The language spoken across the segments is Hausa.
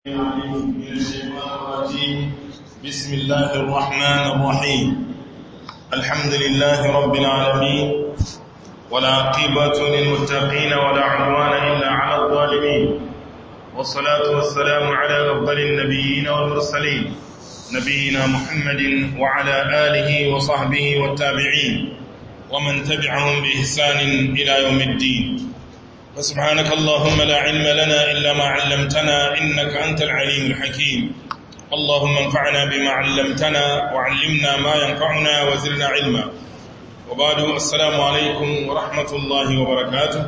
من الشيطان الرجيم بسم الله الرحمن الرحيم الحمد لله رب العالمين ولا عقبة للمتقين ولا عدوان إلا على الظالمين والصلاة والسلام على أفضل النبيين والمرسلين نبينا محمد وعلى آله وصحبه والتابعين ومن تبعهم بإحسان إلى يوم الدين فسبحانك اللهم لا علم لنا إلا ما علمتنا إنك أنت العليم الحكيم اللهم انفعنا بما علمتنا وعلمنا ما ينفعنا وزرنا علما وبعد السلام عليكم ورحمة الله وبركاته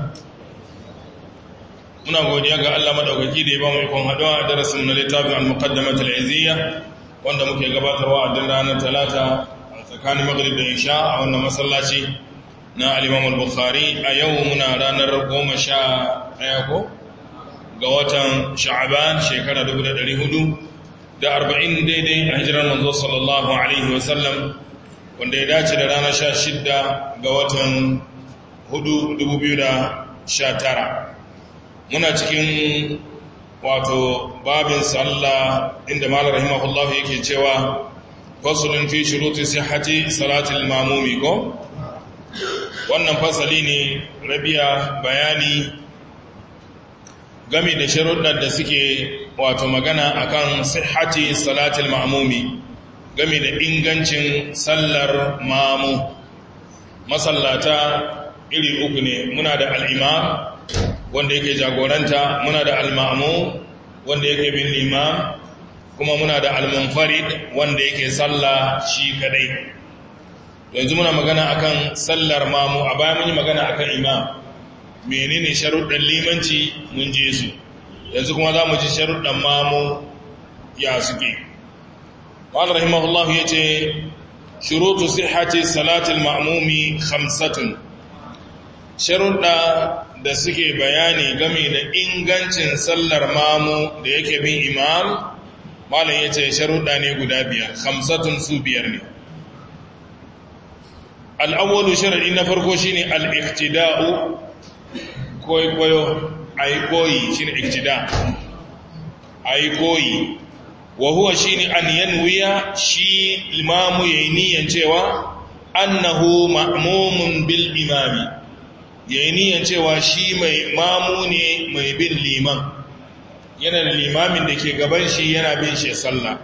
muna godiya ga Allah madaukaki da ya ba mu ikon haɗuwa a darasin na littafin al-muqaddamat al-izziya wanda muke gabatarwa a duk ranar talata a tsakanin maghrib da isha a wannan masallaci na al-imam al-bukhari a yau muna ranar goma sha ɗaya ko ga watan sha'aban shekara 1400 da arba'in daidai a hijirar manzo sallallahu alaihi wasallam wanda ya dace da ranar sha shidda ga watan hudu 2019 muna cikin wato babin sallah inda malar rahimahullah yake cewa fasulun fi shuruti sihhati salatul mamumi ko wannan fasali ne rabiya bayani game da sharuɗar da suke wato magana akan sihhati salatul ma'mumi game da ingancin sallar mamu masallata iri uku ne muna da al'imam wanda yake jagoranta muna da al-ma'mu wanda yake bin limam kuma muna da al-munfarid wanda yake sallah shi kadai yanzu muna magana akan sallar mamu a baya mun yi magana akan imam menene sharuɗan limanci mun je su yanzu kuma za mu ji sharuɗan mamu ya suke wani rahimahullah ya ce shurutu sihhati salatul ma'mumi khamsatun sharuɗa da suke bayani game da ingancin sallar mamu da yake bin imam malam ya ce sharuɗa ne guda biyar khamsatun su biyar ne al'awwalu sharaɗi na farko shi ne al'iktida'u kwaikwayo a yi koyi shi ne iktida a yi koyi wa huwa shi ne an yanwiya shi limamu ya yi niyan cewa annahu ma'amumin bil imami ya yi niyan cewa shi mai mamu ne mai bin liman yana da limamin da ke gaban shi yana bin shi sallah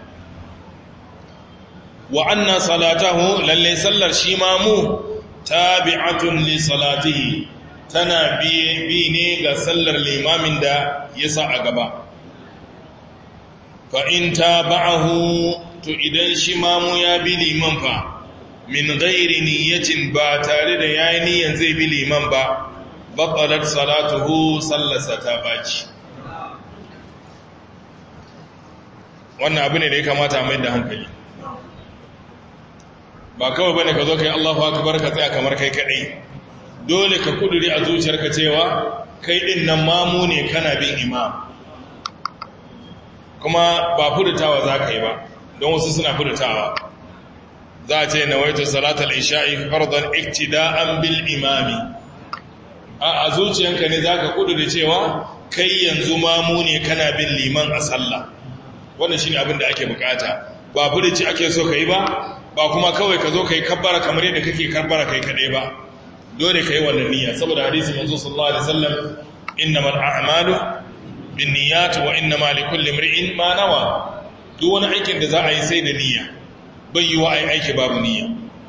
wa anna salatahu lalle sallar shi mamu tabi'atun li salatihi tana bi ne ga sallar limamin da ya sa a gaba fa in tabi'ahu to idan shi mamu ya bi liman fa min ghairi niyyatin ba tare da yayi niyyan zai bi liman ba baqalat salatuhu sallasa ta baci wannan abu ne da ya kamata mai da hankali ba kawai bane ka zo kai Allahu akbar ka tsaya kamar kai kadai dole ka kuduri a zuciyarka cewa kai din nan mamu ne kana bin imam kuma ba furtawa za ka yi ba don wasu suna furtawa za a ce nawaitu salatul isha'i fardan iktida'an bil imami a zuciyanka ne zaka kuduri cewa kai yanzu mamu ne kana bin liman a sallah wannan shine abin da ake bukata ba furici ake so kai ba ba kuma kawai ka zo kai kabbara kamar yadda kake kabbara kai kadai ba dole kai wannan niyya saboda hadisi manzo sallallahu alaihi wasallam innamal a'malu binniyat wa innamal likulli imrin ma nawa duk wani aikin da za a yi sai da niyya bai yi wa ai aiki babu niyya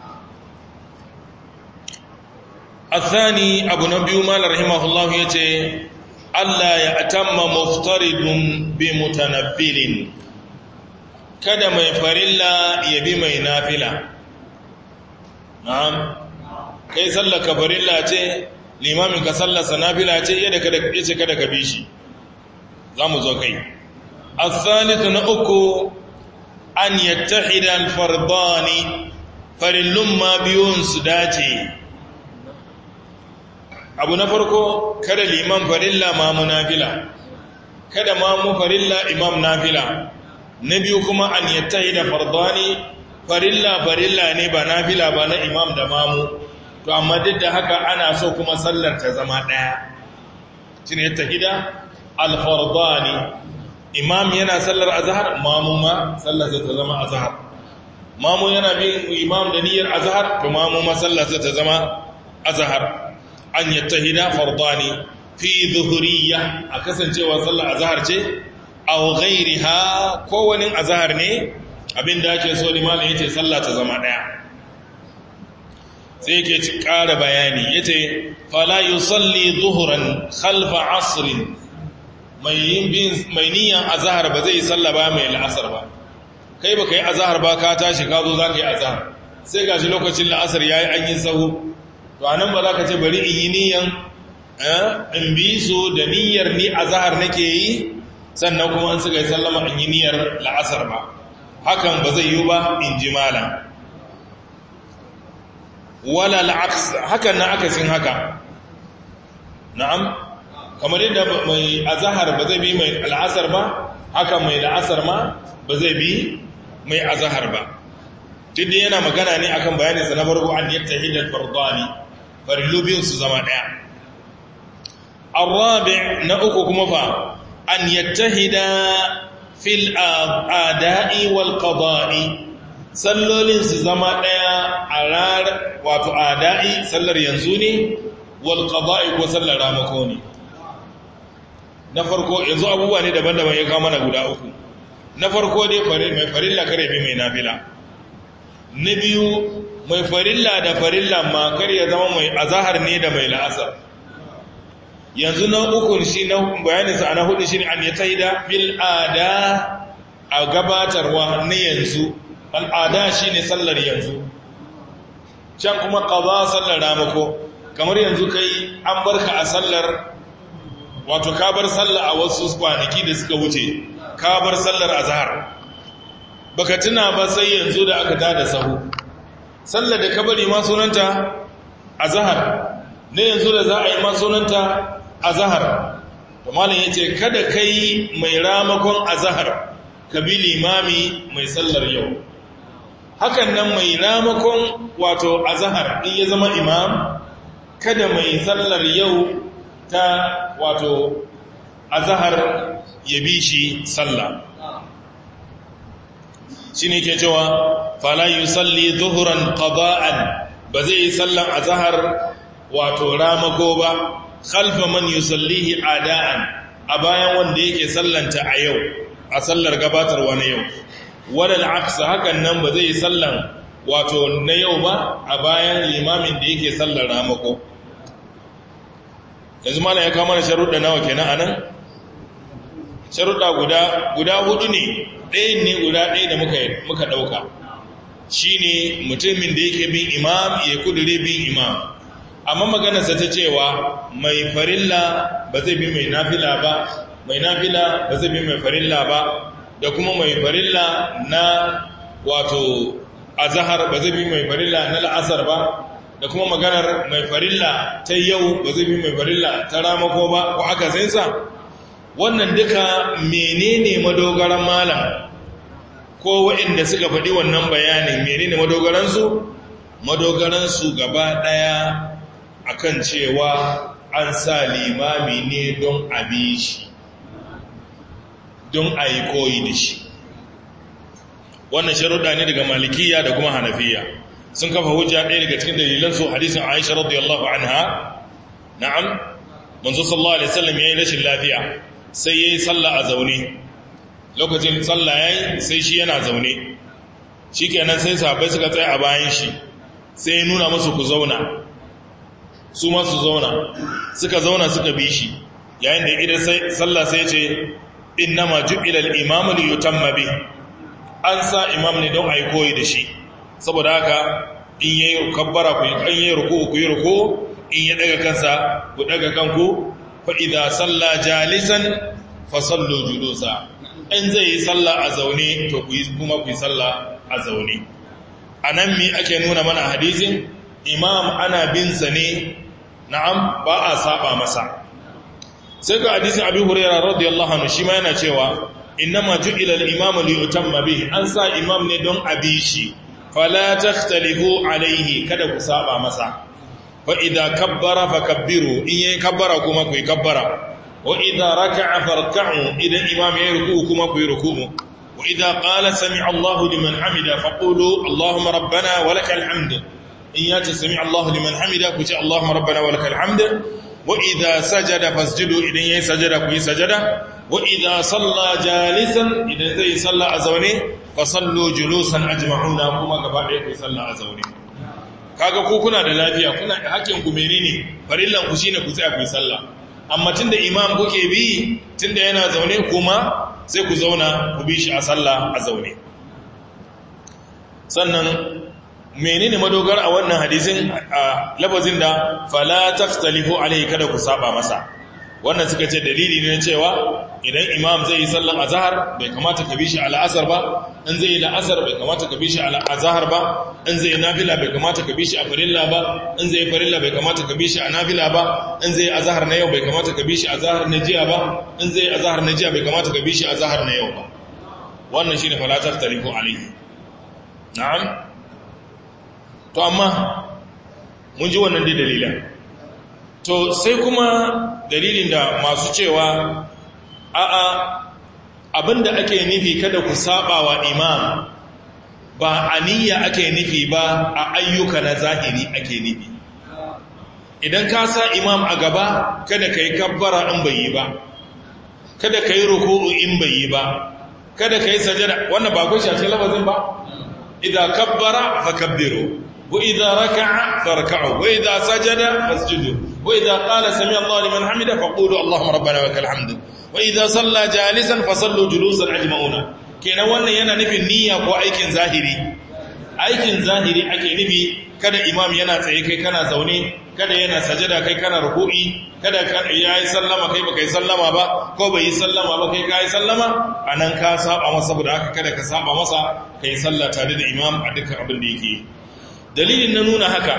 الثاني أبو نبي مال رحمه الله يتي ألا يأتم مفترض بمتنفل kada mai farilla ya bi mai nafila na'am kai sallaka farilla ce limamin ka sallasa nafila ce yadda kada yace kada ka bi shi zamu zo kai as-salisu na uku an yattahida al-fardani farillun ma biyun su dace abu na farko kada liman farilla ma munafila kada ma mu farilla imam nafila na biyu kuma an yattahi da fardani farilla farilla ne ba nafila ba na imam da mamu to amma duk da haka ana so kuma sallar ta zama ɗaya shi ne yattahi da alfardani imam yana sallar azhar mamu ma sallar ta zama azhar mamu yana bin imam da niyyar azhar to mamu ma sallar ta zama azhar an yattahida fardani fi zuhuriyya a kasancewa sallar azhar ce aw ghairiha ko wani azhar ne abinda ake so limamin yace sallah ta zama daya sai yake ci ƙara bayani yace fala yusalli zuhuran khalfa asrin mai yin bin mai niyan azhar ba zai salla ba mai al'asar ba kai baka yi azhar ba ka tashi ka zo zaka yi azhar sai gashi lokacin la'asar yayi an yi sahu to anan ba za ka ce bari in yi niyan in bi su da niyyar ni azhar nake yi sannan kuma an suka yi sallama in yi niyyar la'asar ba hakan ba zai yi ba in ji malam wala al'aks hakan na akasin haka na'am kamar yadda mai azhar ba zai bi mai al'asar ba hakan mai la'asar ma ba zai bi mai azhar ba duk yana magana ne akan bayanin sa na farko an yattahidal fardani farillu biyun su zama daya arabi na uku kuma fa an yattahida fil ada'i wal qada'i sallolin su zama daya a rar wato ada'i sallar yanzu ne wal qada'i ko sallar ramako ne na farko yanzu abubuwa ne daban-daban ya kawo mana guda uku na farko dai mai farilla kare bi mai nafila na biyu mai farilla da farilla ma kar ya zama mai azahar ne da mai la'asar yanzu na uku shi na bayaninsa a na hudu shi ne an ya taida bil ada a gabatarwa na yanzu al'ada shi ne sallar yanzu can kuma ƙaza sallar ramako kamar yanzu kai an barka a sallar wato ka bar sallar a wasu kwanaki da suka wuce ka bar sallar azahar baka tuna ba sai yanzu da aka tada sahu sallar da ka bari ma sunanta azhar ne yanzu da za a yi ma sunanta azhar to malam yace kada kai mai ramakon azhar ka bi limami mai sallar yau hakan nan mai ramakon wato azhar in ya zama imam kada mai sallar yau ta wato azhar ya bi shi sallah shi ne ke cewa fala yi salli zuhuran ƙaba'an ba zai yi sallan a zahar wato ramako ba khalfa man yi sallihi ada'an a bayan wanda yake sallanta a yau a sallar gabatarwa na yau wadal aksa hakan nan ba zai yi sallan wato na yau ba a bayan limamin da yake sallar ramako yanzu mana ya kama da sharuɗa nawa kenan a nan sharuɗa guda hudu ne ɗayan ne guda ɗaya da muka ɗauka shi ne mutumin da yake bin imam ya kudure bin imam amma maganarsa ta cewa mai farilla ba zai bi mai nafila ba mai nafila ba zai bi mai farilla ba da kuma mai farilla na wato azahar ba zai bi mai farilla na la'asar ba da kuma maganar mai farilla ta yau ba zai bi mai farilla ta ramako ba ko aka saisa wannan duka menene madogaran malam ko waɗanda suka faɗi wannan bayanin menene madogaransu madogaransu gaba ɗaya akan cewa an sa limami ne don abi shi don a yi koyi da shi wannan sharuɗa ne daga malikiya da kuma hanafiya sun kafa hujja ɗaya daga cikin dalilansu hadisin aisha radiyallahu anha na'am manzo sallallahu alaihi wasallam yayin rashin lafiya sai yayi sallah a zaune lokacin sallah yayi sai shi yana zaune shikenan sai sahabbai suka tsaya a bayan shi sai ya nuna musu ku zauna su ma su zauna suka zauna suka bi shi yayin da idan sallah sai ce innama ju'ila al-imamu li yutamma bi an sa imam ne don ayi koyi da shi saboda haka in yayi kabbara ku in yayi ruku ku yi ruku in ya daga kansa ku daga kanku fa idza salla jalisan fa sallu julusa in zai yi sallah a zaune to ku yi kuma ku yi sallah a zaune anan me ake nuna mana hadisin imam ana bin sa ne na'am ba a saba masa sai ga hadisin abi hurairah radiyallahu anhu shi ma yana cewa innama ju'ila al-imam li yutamma bihi an sa imam ne don abi shi fala takhtalifu alayhi kada ku saba masa fa idza kabbara fakabbiru in yayi kabbara kuma ku yi kabbara wa idza raka'a farka'u idan imam ya ruku kuma ku yi ruku'u wa idza qala sami'a Allahu liman hamida faqulu Allahumma rabbana wa lakal hamd in ya ce sami'a Allahu liman hamida ku ce Allahumma rabbana wa lakal hamd wa idza sajada fasjudu idan yayi sajada ku yi sajada wa idza salla jalisan idan zai salla a zaune fa sallu julusan ajma'una kuma gaba ɗaya ku salla a zaune kaga ku kuna da lafiya kuna hakkin ku menene farillan ku shine ku tsaya ku yi sallah amma tunda imam kuke bi tunda yana zaune kuma sai ku zauna ku bi shi a sallah a zaune sannan menene madogar a wannan hadisin a lafazin da fala taftalifu alaihi kada ku saba masa wannan suka ce dalili ne cewa idan imam zai yi sallan azhar bai kamata ka bi shi al'asar ba in zai yi la'asar bai kamata ka bi shi al'azhar ba in zai yi nafila bai kamata ka bi shi a farilla ba in zai yi farilla bai kamata ka bi shi a nafila ba in zai yi azhar na yau bai kamata ka bi shi azhar na jiya ba in zai yi azhar na jiya bai kamata ka bi shi azhar na yau ba wannan shine fala taftalifu alaihi na'am to amma mun ji wannan dai dalilan to sai kuma dalilin da masu cewa a'a abinda ake nufi kada ku saba wa imam ba aniyya ake nufi ba a ayyuka na zahiri ake nufi idan ka sa imam a gaba kada ka yi kabbara in bai yi ba kada ka yi ruku'u in bai yi ba kada ka yi sajada wannan ba kun shafi lafazin ba idan kabbara fa kabbiru وإذا ركع فاركعوا وإذا سجد فاسجدوا وإذا قال سمع الله لمن حمده فقولوا اللهم ربنا ولك الحمد وإذا صلى جالسا فصلوا جلوسا أجمعون kenan wannan yana nufin niyya ko aikin zahiri aikin zahiri ake nufi kada imam yana tsaye kai kana zaune kada yana sajada kai kana ruku'i kada ya yi sallama kai baka yi sallama ba ko bai yi sallama ba kai ka yi sallama anan ka saba masa saboda haka kada ka saba masa kai sallah tare da imam a dukkan abin da yake yi dalilin na nuna haka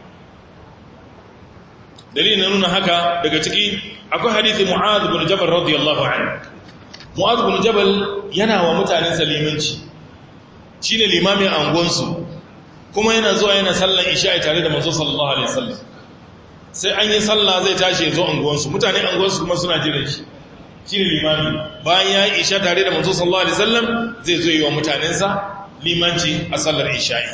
dalilin na nuna haka daga ciki akwai hadithi mu'adh bin jabal radiyallahu anhu mu'adh bin jabal yana wa mutanen salimanci shine limamin angonsu kuma yana zuwa yana sallan isha'i tare da manzo sallallahu alaihi wasallam sai an yi sallah zai tashi zo angonsu mutanen angonsu kuma suna jiran shi shine limami bayan ya yi isha tare da manzo sallallahu alaihi wasallam zai zo yi wa mutanensa limanci a sallar isha'i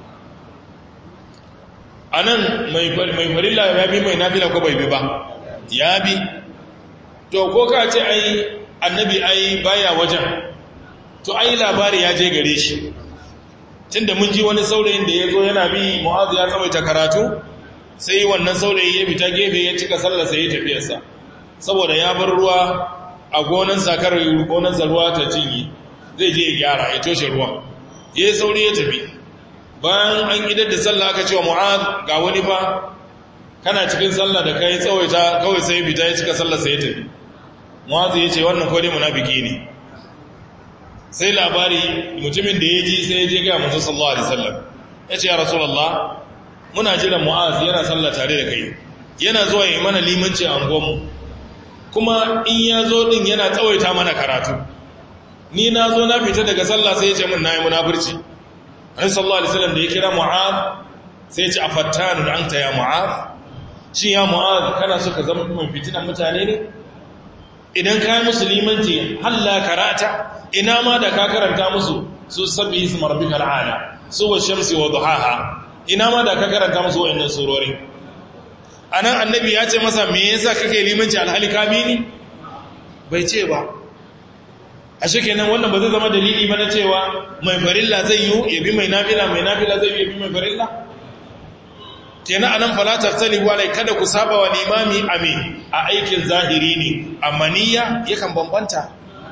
a nan mai farilla ya bi mai nafila ko bai bi ba ya bi to ko ka ce ai annabi ai baya wajen to ai labari ya je gare shi tunda mun ji wani saurayin da ya zo yana bi mu'azu ya tsawaita karatu sai wannan saurayi ya fita gefe ya cika sallar sai ya tafiyarsa saboda ya bar ruwa a gonan sakar gonansa ruwa ta cinye zai je ya gyara ya toshe ruwan ya yi sauri ya tafi bayan an idar da sallah aka cewa mu'ad ga wani fa kana cikin sallah da kai tsawaita kawai sai fita ya cika sallah sai ya tafi mu'ad ya ce wannan kodai munafiki ne sai labari mutumin da ya ji sai ya je ga manzo sallallahu alaihi wasallam ya ce ya rasulullah muna jiran mu'az yana sallah tare da kai yana zuwa yi mana limanci a angonmu kuma in ya zo din yana tsawaita mana karatu ni na zo na fita daga sallah sai ya ce min na yi munafurci Annabi sallallahu alaihi wasallam da ya kira Mu'adh sai ya ce afattanun anta ya Mu'adh shi ya Mu'adh kana so ka zama mai fitinan mutane ne idan ka yi musulmanci halla karata ina ma da ka karanta musu su sabbi ismi rabbikal ala su wa shamsi wa duhaha ina ma da ka karanta musu wa'annan surori anan annabi ya ce masa me yasa kake limanci alhali kamini bai ce ba ashe kenan wannan ba zai zama dalili ba na cewa mai farilla zai yi ya bi mai nafila mai nafila zai yi ya bi mai farilla kenan anan fala taftalibu alai kada ku saba wa limami ame a aikin zahiri ne amma niyya yakan bambanta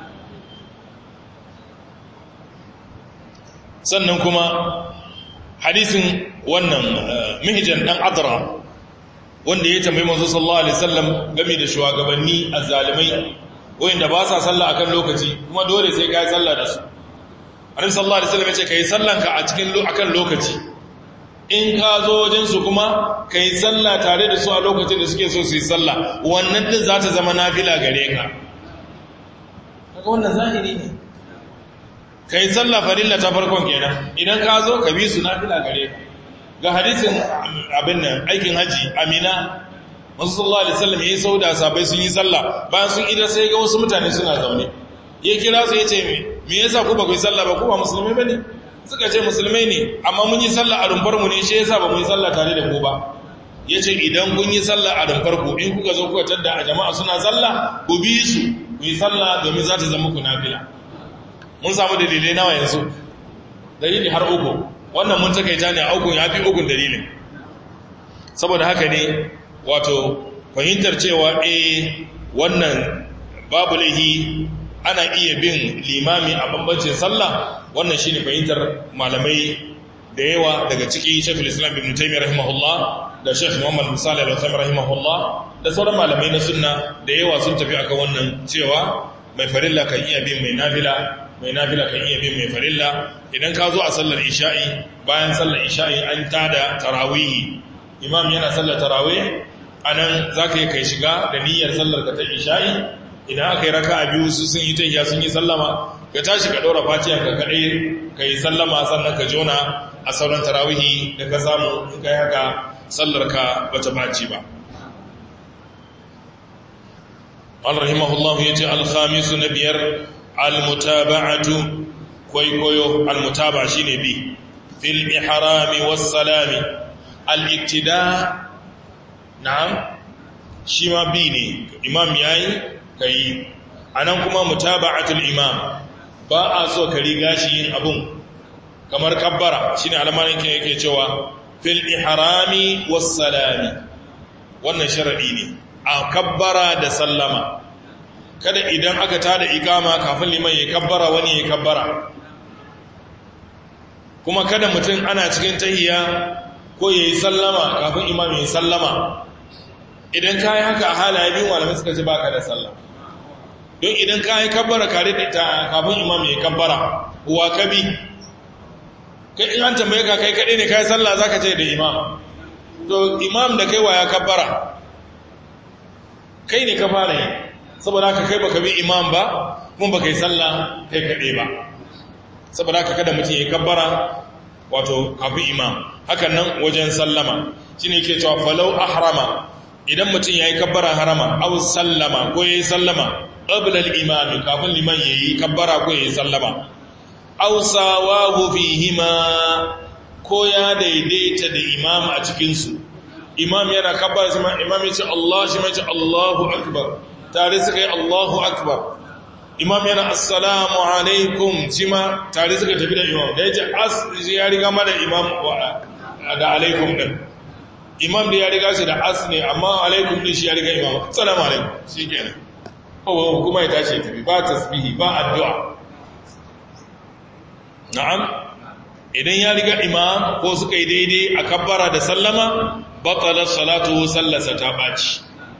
sannan kuma hadisin wannan mihijan dan adra wanda ya tambayi manzo sallallahu alaihi wasallam game da shugabanni azzalimai wanda ba sa sallah akan lokaci kuma dole sai kai sallah da su annabi sallallahu alaihi wasallam ya ce kai sallanka a cikin akan lokaci in ka zo wajen su kuma kai sallah tare da su a lokacin da suke so su yi sallah wannan din za ta zama nafila gare ka kaga wannan zahiri ne kai sallah farilla ta farkon kenan idan ka zo ka bi su nafila gare ka ga hadisin abin nan aikin haji amina wasu sallallahu alaihi wasallam yayi sauda sabai sun yi sallah bayan sun idar sai ga wasu mutane suna zaune ya kira su yace me me yasa ku ba ku yi sallah ba ku ba musulmai bane suka ce musulmai ne amma mun yi sallah a rumfar mu ne shi yasa ba mu yi sallah tare da ku ba yace idan kun yi sallah a rumfar ku in kuka zo kuka tadda a jama'a suna sallah ku bi su ku yi sallah domin za ta zama ku nafila mun samu dalilai nawa yanzu dalili har uku wannan mun takaita ne a uku ya fi ukun dalilin saboda haka ne wato fahimtar cewa eh wannan babu laihi ana iya bin limami a bambancin sallah wannan shine fahimtar malamai da yawa daga ciki Sheikhul Islam Ibn Taymiyyah rahimahullah da Sheikh Muhammad bin Salih al-Uthaymeen rahimahullah da sauran malamai na sunna da yawa sun tafi akan wannan cewa mai farilla kan iya bin mai nafila mai nafila kan iya bin mai farilla idan ka zo a sallar isha'i bayan sallar isha'i an tada tarawihi imam yana sallar tarawih anan zaka yi kai shiga da niyyar sallar ka ta isha'i idan aka yi raka'a biyu su sun yi tahiya sun yi sallama ka tashi ka ɗora fatiha ka kaɗai ka yi sallama sannan ka jona a sauran tarawihi da ka samu in ka yi haka sallar ka bata baci ba al rahimahullahu ya ce alhamisu na biyar almutaba'atu kwaikwayo almutaba shi ne bi fil ihrami wassalami al-iktida na'am shi ma bi ne imam yayi kai anan kuma mutaba'atul imam ba a so ka riga shi yin abun kamar kabbara shine alamanin ke yake cewa fil ihrami wassalami wannan sharadi ne a kabbara da sallama kada idan aka tada ikama kafin liman ya kabbara wani ya kabbara kuma kada mutum ana cikin tahiya ko ya yi sallama kafin imam ya yi sallama idan ka yi haka a halaye biyu malamai suka ce baka da sallah don idan ka yi kabbara kare da ita kafin imam ya yi kabbara wa ka bi kai in an tambaye ka kai kaɗai ne ka yi sallah za ka ce da imam to imam da kai wa ya kabbara kai ne ka fara yi saboda haka kai baka bi imam ba mun baka yi sallah kai kaɗai ba saboda haka kada mutum ya yi kabbara wato kafin imam hakan nan wajen sallama shi ne ke cewa falau ahrama idan mutum ya yi kabbara harama au sallama ko ya yi sallama ƙabilar imami kafin liman ya yi kabbara ko ya yi sallama au sawahu fihima ko ya daidaita da imam a cikinsu imam yana kabbara shi ma imam ya ce Allah shi ma ce Allahu akbar tare suka yi Allahu akbar imam yana assalamu alaikum shi ma tare suka tafi da imam da ya ce as ya riga ma da imam da alaikum din imam da ya riga shi da as ne amma alaikum din shi ya riga imam assalamu alaikum shi kenan kowa kuma ya tashi tafi ba tasbihi ba addu'a na'am idan ya riga imam ko suka yi daidai a kabbara da sallama batalar salatu sallasa ta ɓaci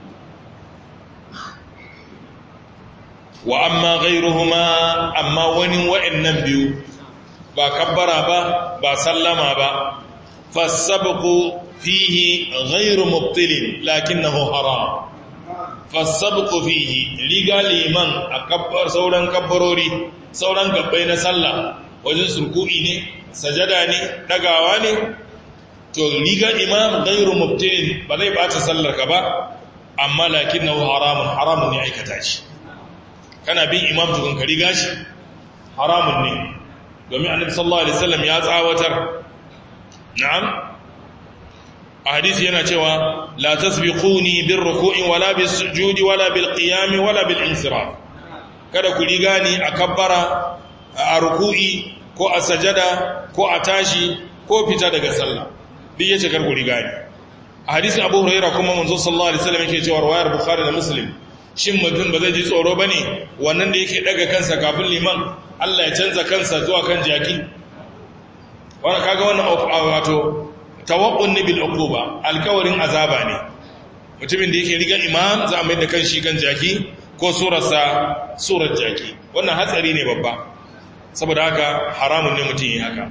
wa amma ghairuhuma amma wani wa'annan biyu ba kabbara ba ba sallama ba fasabqu fihi ghairu mubtilin lakinnahu haram fasabqu fihi riga liman a kabbar sauran kabbarori sauran gabbai na sallah wajen surku'i ne sajada ne dagawa ne to riga imam ghairu mubtilin ba zai bata sallar ka ba amma lakinnahu haramun haramun ne aikata shi kana bin imam tukun ka riga shi haramun ne domin annabi sallallahu alaihi wasallam ya tsawatar na'am a hadisi yana cewa la tasbiquni bir ruku'i wala bis sujudi wala bil qiyam wala bil insiraf kada ku riga ni a kabbara a ruku'i ko a sajada ko a tashi ko fita daga sallah duk yace kar ku riga ni a hadisin abu hurairah kuma manzo sallallahu alaihi wasallam yake cewa riwayar bukhari da muslim shin mutum ba zai ji tsoro ba ne wannan da yake daga kansa kafin liman Allah ya canza kansa zuwa kan jaki wani kaga wannan wato tawakkun ni bil uquba alkawarin azaba ne mutumin da yake riga imam za a mai da kanshi kan jaki ko surarsa surar jaki wannan hatsari ne babba saboda haka haramun ne mutum yi haka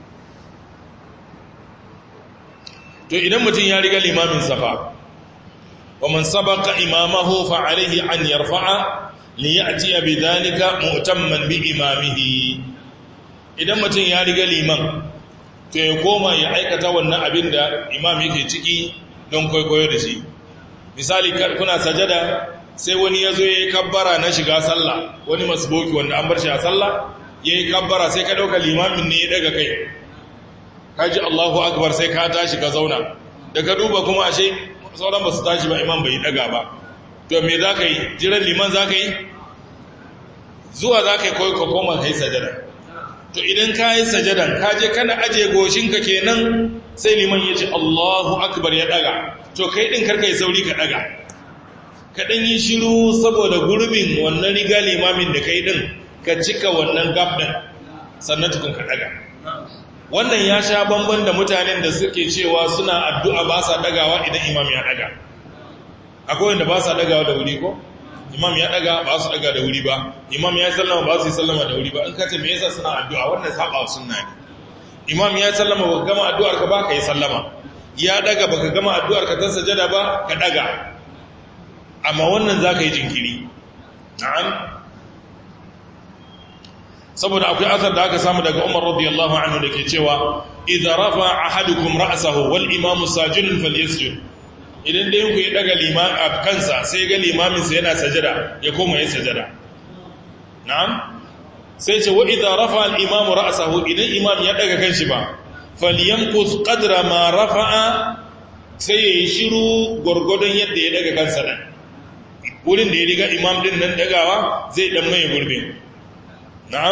to idan mutum ya riga limamin safa ومن سبق إمامه فعليه أن يرفع ليأتي بذلك مؤتما بإمامه idan mutum ya riga liman to ya koma ya aikata wannan abin da imam yake ciki don kwaikwayo da shi misali kuna sajada sai wani ya zo ya yi kabbara na shiga sallah wani masboki wanda an bar shi a sallah ya yi kabbara sai ka ɗauka limamin ne ya daga kai ka ji allahu akbar sai ka tashi ka zauna da ka duba kuma ashe sauran ba su tashi ba imam bai daga ba to me za ka yi jiran liman za ka yi zuwa za ka yi kawai ka koma ka yi sajada to idan ka yi sajadan ka je kana aje goshinka kenan sai liman ya ce allahu akbar ya daga to kai ɗin karka yi sauri ka daga ka ɗan yi shiru saboda gurbin wannan riga limamin da kai ɗin ka cika wannan gab ɗin sannan tukun ka daga wannan ya sha bamban da mutanen da suke cewa suna addu'a ba sa dagawa idan imam ya daga akwai wanda ba sa dagawa da wuri ko imam ya daga ba su daga da wuri ba imam ya sallama ba su yi sallama da wuri ba in kace me yasa suna addu'a wannan saba sunna ne imam ya sallama ba gama addu'ar ka ba ka yi sallama ya daga baka gama addu'ar ka ta sajada ba ka daga amma wannan zaka yi jinkiri na'am saboda akwai asar da aka samu daga Umar radiyallahu anhu da ke cewa idza rafa ahadukum ra'sahu wal imamu sajidun falyasjud idan dai ku ya daga liman a kansa sai ga limamin sa yana sajada ya koma yin sajada na'am sai ce wa idza rafa al imamu ra'sahu idan imam ya daga kanshi ba falyanqus qadra ma rafa'a sai yayi shiru gurgudun yadda ya daga kansa dan wurin da ya riga imam din nan dagawa zai dan mai gurbin na'am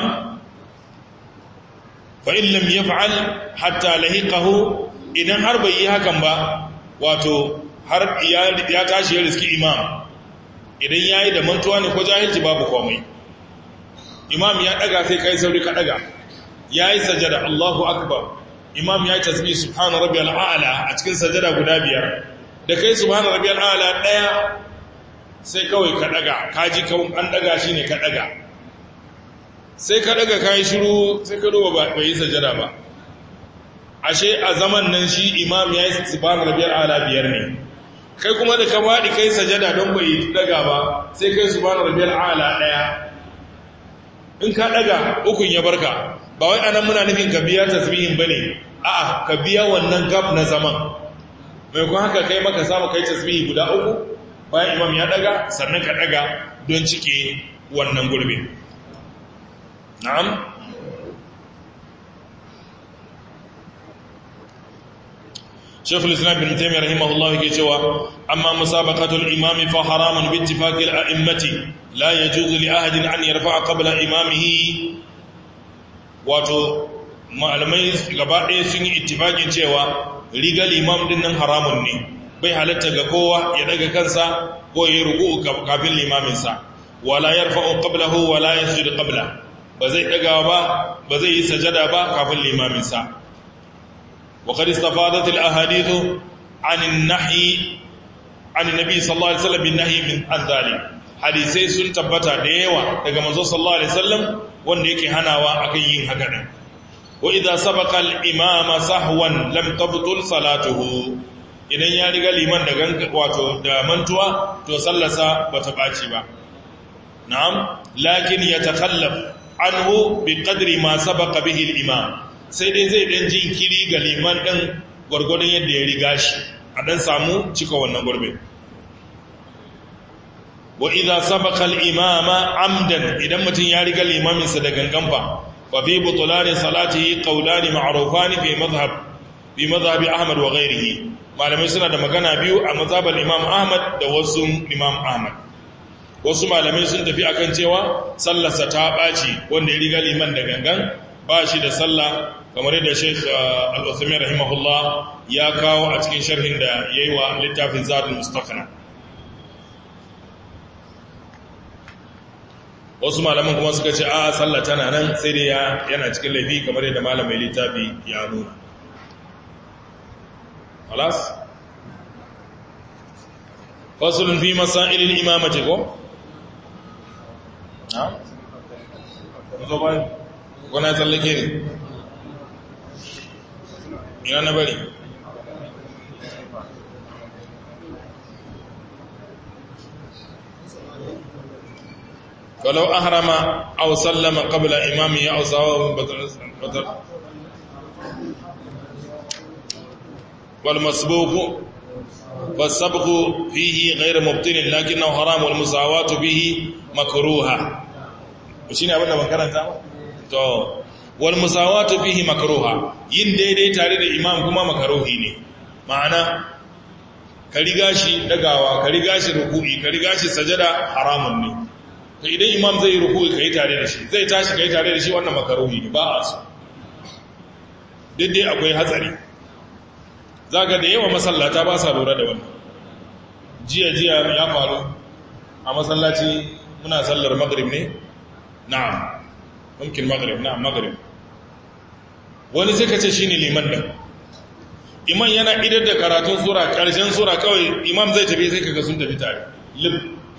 fa in lam yaf'al hatta lahiqahu idan har bai yi hakan ba wato har ya tashi ya riski imam idan yayi da mantuwa ne ko jahilci babu komai imam ya daga sai kai sauri ka daga yayi sajada Allahu akbar imam yayi tasbih subhana rabbiyal a'la a cikin sajada guda biyar da kai subhana rabbiyal a'la daya sai kawai ka daga kaji kawun an daga shine ka daga sai ka daga kayi shiru sai ka duba bai yi sajada ba ashe a zaman nan shi imam ya yi subhana rabbiyal ala biyar ne kai kuma da ka badi kai sajada don bai daga ba sai kai subhana rabbiyal ala daya in ka daga ukun ya barka ba wai anan muna nufin ka biya tasbihin bane a'a ka biya wannan gab na zaman mai kuma haka kai maka samu kai tasbihi guda uku bayan imam ya daga sannan ka daga don cike wannan gurbin نعم شيخ الإسلام بن تيمية رحمه الله كيشوا أما مسابقة الإمام فحرام باتفاق الأئمة لا يجوز لأحد أن يرفع قبل إمامه wato malamai gaba ɗaya sun yi ittifaƙin cewa rigar imam din nan haramun ne bai halatta ga kowa ya daga kansa ko ya yi ruku kafin limaminsa wala yarfa'u qablahu wala yasjudu qabla ba zai ɗaga ba ba zai yi sajada ba kafin limaminsa wa qad istafadat al ahadith an an-nahy an nabi sallallahu alaihi wasallam bin nahy min an hadisai sun tabbata da yawa daga manzo sallallahu alaihi wasallam wanda yake hanawa akan yin haka din wa idza sabaqa al imama sahwan lam tabtul salatuhu idan ya riga liman da ganga wato da mantuwa to sallarsa bata baci ba na'am lakin yatakhallaf anhu bi qadri ma sabaqa bihi al-imam sai dai zai dan jinkiri ga liman din gurgurdan yadda ya riga shi a dan samu cika wannan gurbin wa idza sabaqa al-imama amdan idan mutun ya riga limamin sa da gangan fa fa fi butlan salatihi qawlan ma'rufan fi madhhab fi madhhab ahmad wa ghayrihi malamai suna da magana biyu a mazhabar imam ahmad da wasu imam ahmad wasu malamai sun tafi akan cewa sallarsa ta ɓaci wanda ya riga liman da gangan ba shi da sallah kamar yadda sheikh al-uthman rahimahullah ya kawo a cikin sharhin da ya yi wa littafin zadul mustaqna wasu malaman kuma suka ce a sallah tana nan sai dai yana cikin laifi kamar yadda malamai littafi ya nuna خلاص فصل في مسائل الإمامة ko kuna tsallake ne ina na bari فلو أهرم أو سلم قبل إمامه أو سواه بطل والمسبوق fasabqu fihi ghayr mubtilin lakinnahu haram wal musawatu bihi makruha shine abin da ban karanta ba to wal musawatu fihi makruha yin daidai tare da imam kuma makruhi ne ma'ana ka riga shi dagawa ka riga shi ruku'i ka riga shi sajada haramun ne to idan imam zai yi ruku'i kai tare da shi zai tashi kai tare da shi wannan makruhi ne ba a so duk dai akwai hatsari zaga da yawa masallata ba sa lura da wannan jiya jiya ya faru a masallaci muna sallar maghrib ne na'am mumkin maghrib na'am maghrib wani sai ka ce shine liman din imam yana idar da karatun sura karshen sura kawai imam zai tafi sai kaga sun tafi tare lib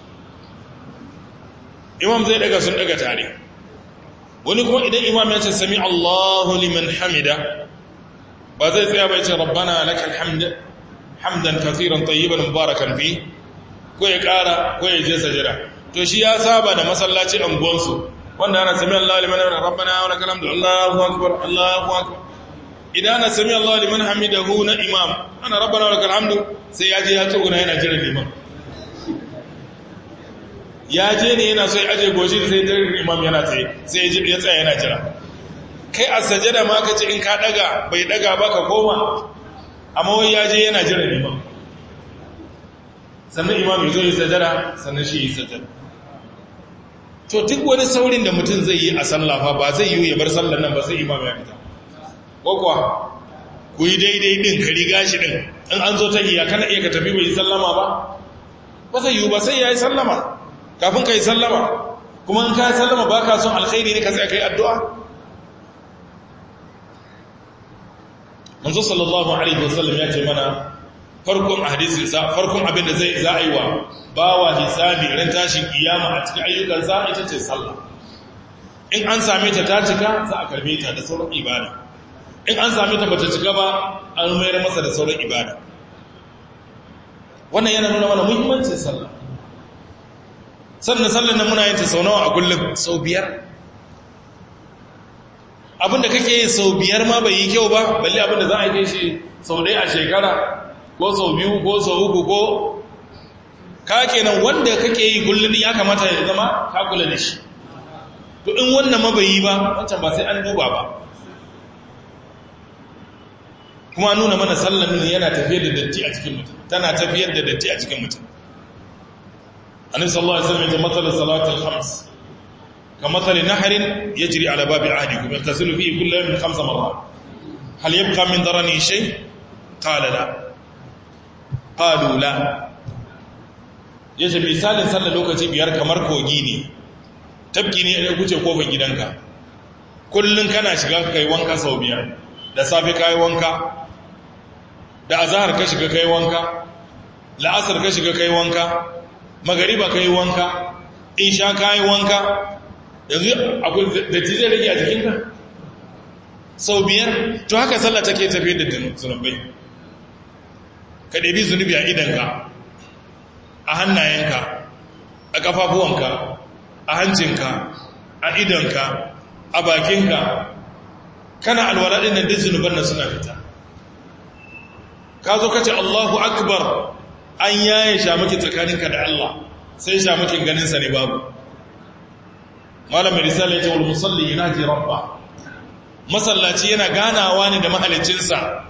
imam zai daga sun daga tare wani kuma idan imam ya ce sami Allahu liman hamida ba zai tsaya bai ce rabbana lakal hamd hamdan kaseeran tayyiban mubarakan fi ko ya kara ko ya je sajada to shi ya saba da masallaci anguwansu wanda ana sami Allahu liman hamida rabbana wa lakal hamdu Allahu akbar Allahu akbar idan ana sami Allahu liman hamidahu na imam ana rabbana wa lakal hamdu sai ya je ya tsuguna yana jiran liman ya je ne yana so ya aje goshi sai jiran imam yana tsaye sai ya tsaya yana jira kai a sajada ma ka ce in ka daga bai daga ba ka koma amma wai ya je yana jira liman sannan imam ya zo yi sajada sannan shi yi sajada to duk wani saurin da mutum zai yi a sallafa ba zai yi ya bar sallar nan ba sai imam ya fita ko kuwa ku yi daidai din ka riga shi din in an zo ta iya kana iya ka tafi bai yi sallama ba ba zai yi ba sai ya yi sallama kafin ka yi sallama kuma in ka yi sallama ba ka son alkhairi ne ka sai ka yi addu'a manzo sallallahu alaihi wasallam ya ce mana farkon hadisin sa farkon abin da zai za a yi wa bawa hisabi ran tashin kiyama a cikin ayyukan sa ita ce sallah in an same ta ta cika za a karbe ta da sauran ibada in an same ta bata cika ba an mayar masa da sauran ibada wannan yana nuna mana muhimmancin sallah sannan sallar nan muna yin ta sau nawa a kullum sau biyar abinda kake yi sau biyar ma bai yi kyau ba balle abinda za a yi shi sau ɗaya a shekara ko sau biyu ko sau uku ko ka kenan wanda kake yi kullum ya kamata ya zama ka kula da shi to in wannan ma bai yi ba wancan ba sai an duba ba kuma nuna mana sallan yana tafiyar da datti a cikin mutum tana tafiyar da datti a cikin mutum annabi sallallahu alaihi wasallam ya matsalar salatul khams كمثل نهر يجري على باب عهدكم يغتسل فيه كل يوم خمس مرات هل يبقى من درني شيء قال لا قالوا لا yace misalin sallar lokaci biyar kamar kogi ne tabki ne ya guce kofar gidanka kullun kana shiga kai wanka sau biyar da safe kai wanka da azhar ka shiga kai wanka la'asar ka shiga kai wanka magariba kai wanka isha kai wanka yanzu akwai datti zai rage a jikinka sau biyar to haka sallah take tafiye da zunubai ka ɗabi zunubi a idanka a hannayenka a ƙafafuwanka a hancinka a idanka a bakinka kana alwala ɗin nan duk zunuban nan suna fita ka zo ka ce allahu akbar an yaye shamaki tsakaninka da allah sai shamakin ganinsa ne babu malam mai risala ya ce wal musalli yanaji rabba masallaci yana ganawa ne da mahalicinsa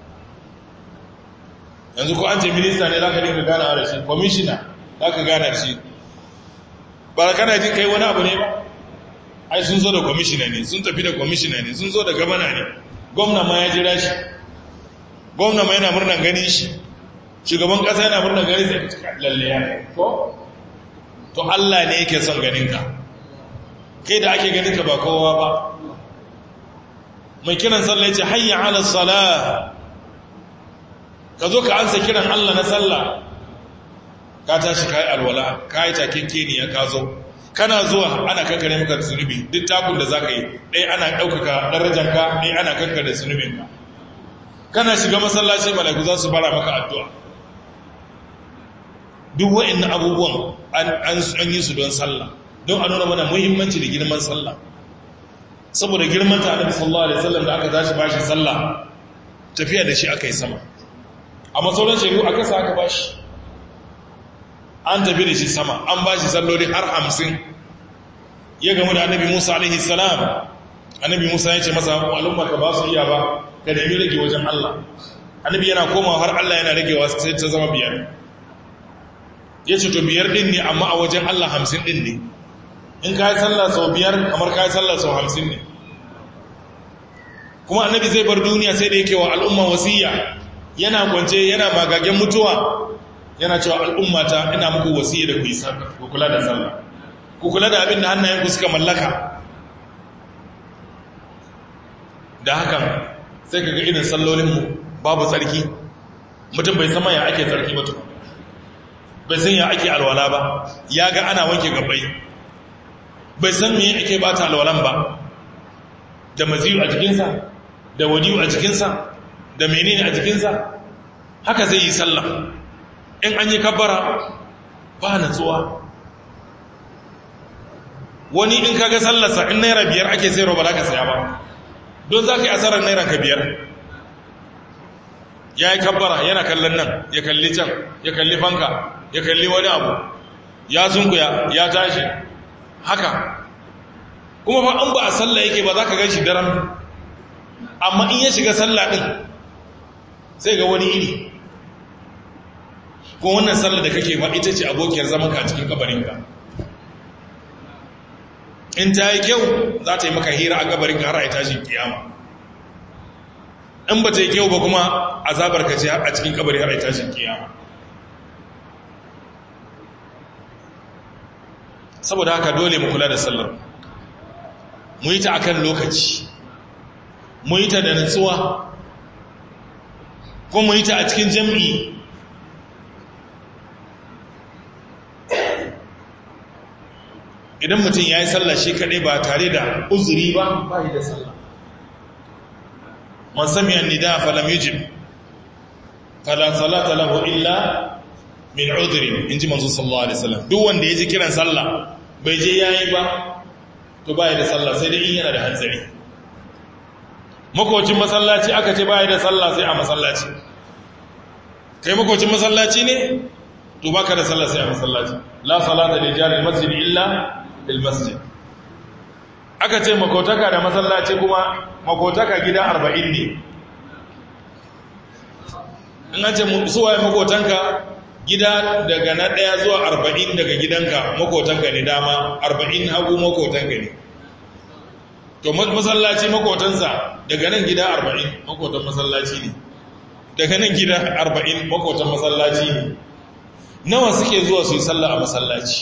yanzu ko an ce minista ne zaka dinga ganawa da shi commissioner zaka gana da shi ba kana jin kai wani abu ne ba ai sun zo da commissioner ne sun tafi da commissioner ne sun zo da gabana ne gwamna ma ya jira shi gwamna ma yana murnan ganin shi shugaban kasa yana murnan ganin sai lalle ya ko to Allah ne yake son ganin ka kai da ake ganin ka ba kowa ba mai kiran sallah ya ce hayya ala salah ka zo ka ansa kiran Allah na sallah ka tashi kai alwala kai takekke ne ya ka zo kana zuwa ana kankare maka zunubi duk takun da zaka yi dai ana daukaka darajarka dai ana kankare zunubinka kana shiga masallaci malaiku za su bara maka addu'a duk wa'annan abubuwan an yi su don sallah don a nuna mana muhimmanci da girman sallah saboda girman ta annabi sallallahu alaihi wasallam da aka tashi bashi sallah tafiya da shi aka yi sama amma sauran shaidu a kasa aka bashi an tafi da shi sama an bashi salloli har hamsin ya gamu da annabi musa alaihi salam annabi musa ya ce masa al'umma ka ba su iya ba ka nemi rage wajen allah annabi yana komawa har allah yana ragewa sai ta zama biyar ya ce to biyar din ne amma a wajen allah hamsin din ne in ka yi sallah sau biyar kamar ka yi sallah sau hamsin ne kuma annabi zai bar duniya sai da yake wa al'umma wasiya yana kwance yana magagen mutuwa yana cewa al'ummata ina muku wasiya da ku yi sallah ku kula da sallah ku kula da abin da hannayenku suka mallaka da hakan sai ka ga irin sallolinmu babu tsarki mutum bai sama ya ake tsarki mutum bai san ya ake alwala ba ya ga ana wanke gabai bai san me ake bata alwalan ba da maziyu a jikinsa da wadiyu a jikinsa da menene a jikinsa haka zai yi sallah in an yi kabbara ba natsuwa wani in kaga sallarsa in naira biyar ake sayarwa ba za ka saya ba don za ka yi asarar naira ka biyar ya yi kabbara yana kallon nan ya kalli can ya kalli fanka ya kalli wani abu ya sunkuya ya tashi haka kuma fa an ba a sallah yake ba za ka gan shi daren amma in ya shiga sallah ɗin sai ga wani iri ko wannan sallah da kake ba ita ce abokiyar zamanka a cikin kabarinka in ta yi kyau za ta yi maka hira a gabarin har a yi tashin kiyama in ba ta yi kyau ba kuma azabar ka ce a cikin kabari har a yi tashin kiyama saboda haka dole mu kula da sallar mu yi ta akan lokaci mu yi ta da nutsuwa ko mu yi ta a cikin jam'i idan mutum ya yi sallah shi kaɗai ba tare da uzuri ba ba yi da sallah man sami an nida falam yujib fala salata lahu illa min udhrin inji manzo sallallahu alaihi wasallam duk wanda ya ji kiran sallah bai je yayi ba to ba yi da sallah sai dai in yana da hanzari makocin masallaci aka ce ba yi da sallah sai a masallaci kai makocin masallaci ne to baka da sallah sai a masallaci la salata li jari masjid illa bil masjid aka ce makotaka da masallaci kuma makotaka gida 40 ne in an ce suwaye makotanka gida daga na ɗaya zuwa 40 daga gidanka makotanka ne dama 40 hagu makotanka ne to masallaci makotansa daga nan gida 40 makotan masallaci ne daga nan gida 40 makotan masallaci ne nawa suke zuwa su yi sallah a masallaci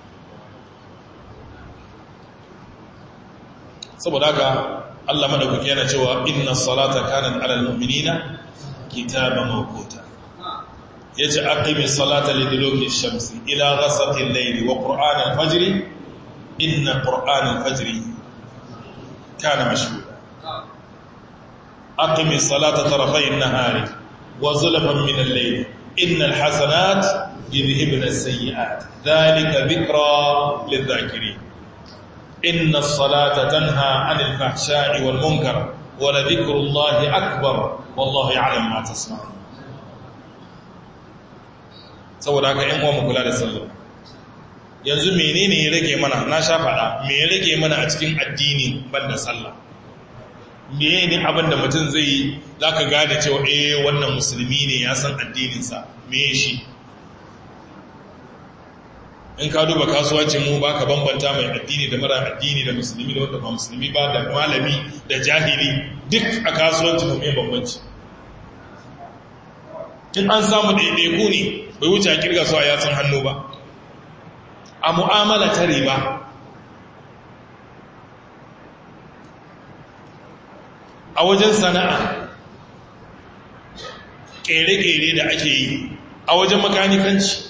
saboda haka Allah madaukaki yana cewa inna salata kanat alal mu'minina kitaban mawquta yace aqimis salata liduluki shamsi ila ghasaqi al-layli wa qur'an al-fajr inna qur'an al-fajr kana mashhuda aqimis salata tarafay an-nahari wa zulfan min al-layli innal hasanat يذهبن السيئات ذلك ذكرى للذاكرين إن الصلاة تنهى عن الفحشاء والمنكر ولذكر الله أكبر والله يعلم ما تصنعون saboda haka ‘yan uwan kula da sallah yanzu menene ya rage mana na sha faɗa me ya rage mana a cikin addini banda sallah me ne abin da mutum zai yi za ka gane cewa eh wannan musulmi ne ya san addininsa me shi in ka duba kasuwancin mu ba ka bambanta mai addini da mara addini da musulmi da wanda ba musulmi ba da malami da jahili duk a kasuwancin mu mai bambanci in an samu ɗaiɗaiku ne bai wuce a kirga su a yatsun hannu ba a mu'amala ta riba a wajen sana'a ƙere-ƙere da ake yi a wajen makanikanci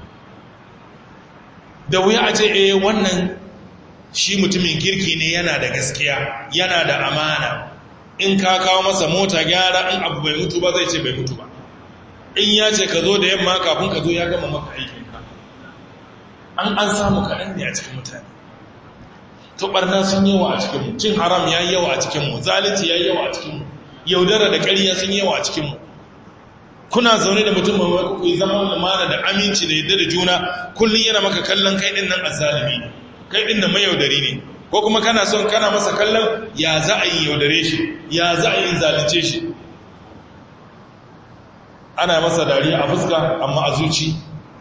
da wuya a ce eh wannan shi mutumin kirki ne yana da gaskiya yana da amana in ka kawo masa mota gyara in abu bai mutu ba zai ce bai mutu ba in ya ce ka zo da yamma kafin ka zo ya gama maka aikinka an an samu kaɗan ne a cikin mutane to ɓarna sun yawa a cikinmu cin haram ya yi yawa a cikinmu zalunci ya yi yawa a cikinmu yaudara da ƙarya sun yawa a cikinmu kuna zaune da mutum mai ku yi zama lumana da aminci da yadda da juna kullum yana maka kallon kai din nan azzalimi kai din nan mayaudari ne ko kuma kana son kana masa kallon ya za a yi yaudare shi ya za a yi zalunce shi ana masa dariya a fuska amma a zuci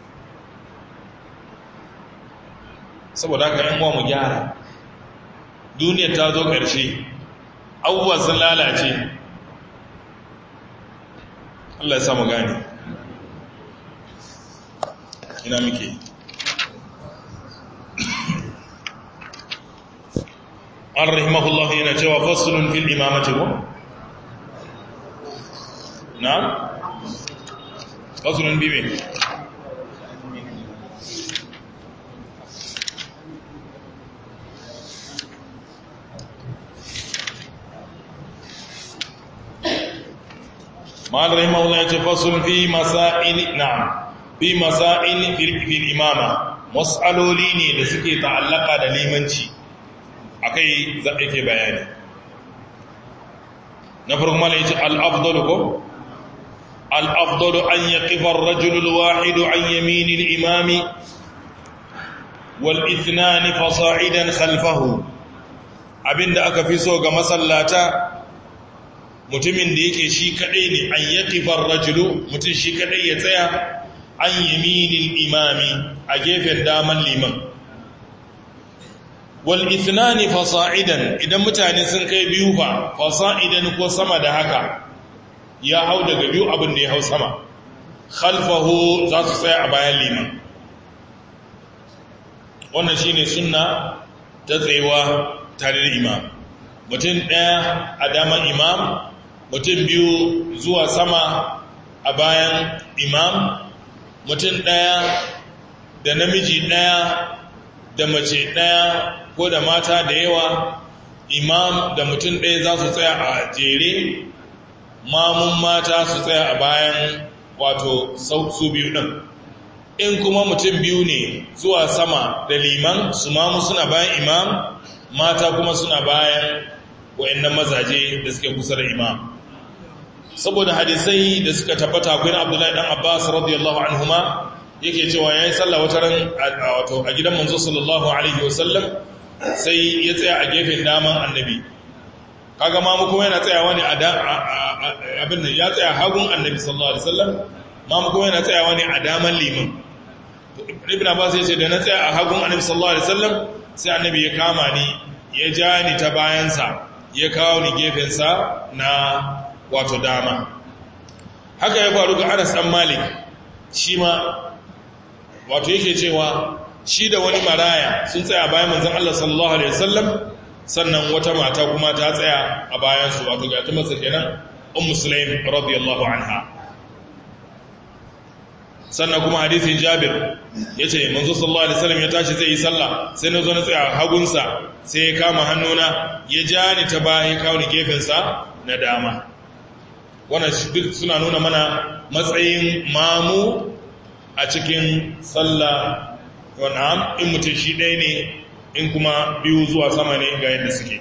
saboda haka yan uwa mu gyara duniyar ta zo ƙarshe abubuwa sun lalace Allah ya samu gani ina muke an rahimahullah yana cewa fasulun fil imamati ko na fasulun bibe ma'al rahimahullah ya ce fasulun fi masa'in na'am fi masa'in fil imama mas'aloli ne da suke ta'allaka da limanci akai za a ke bayani na farko mala yace al-afdalu ko al-afdalu an yaqifa ar-rajulu al-wahidu an yamini al-imami wal ithnan fasa'idan khalfahu abinda aka fi so ga masallata mutumin da yake shi kadai ne an yaqifa ar-rajulu mutum shi kadai ya tsaya an yamini al-imami a gefen daman liman wal ithnani fasa'idan idan mutane sun kai biyu fa fasa'idan ko sama da haka ya hau daga biyu abin da ya hau sama khalfahu za su tsaya a bayan liman wannan shine sunna ta tsayewa tare da imam mutum ɗaya a daman imam mutum biyu zuwa sama a bayan imam mutum ɗaya da namiji ɗaya da mace ɗaya ko da mata da yawa imam da mutum ɗaya za su tsaya a jere mamun mata su tsaya a bayan wato su biyu ɗin in kuma mutum biyu ne zuwa sama da liman su mamu suna bayan imam mata kuma suna bayan wa'annan mazaje da suke kusa da imam saboda hadisai da suka tabbata akwai abdullahi dan abbas radiyallahu anhuma yake cewa yayi sallah wata ran wato a gidan manzo sallallahu alaihi wasallam sai ya tsaya a gefen daman annabi kaga mamu kuma yana tsayawa ne a abin nan ya tsaya hagun annabi sallallahu alaihi wasallam mamu kuma yana tsayawa ne a daman liman ibn abbas yace da na tsaya a hagun annabi sallallahu alaihi wasallam sai annabi ya kama ni ya ja ni ta bayansa ya kawo ni gefen sa na wato dama haka ya faru ga Anas dan Malik shi ma wato yake cewa shi da wani maraya sun tsaya bayan manzon Allah sallallahu alaihi wasallam sannan wata mata kuma ta tsaya a bayan su wato ga ta masa kenan ummu sulaim radiyallahu anha sannan kuma hadisin Jabir yace manzo sallallahu alaihi wasallam ya tashi zai yi sallah sai na zo na tsaya hagunsa sai ya kama hannuna ya ja ni ta baya ya kawo ni gefen sa na dama wannan duk suna nuna mana matsayin mamu a cikin sallah wannan in mutum shi ɗaya ne in kuma biyu zuwa sama ne ga yadda suke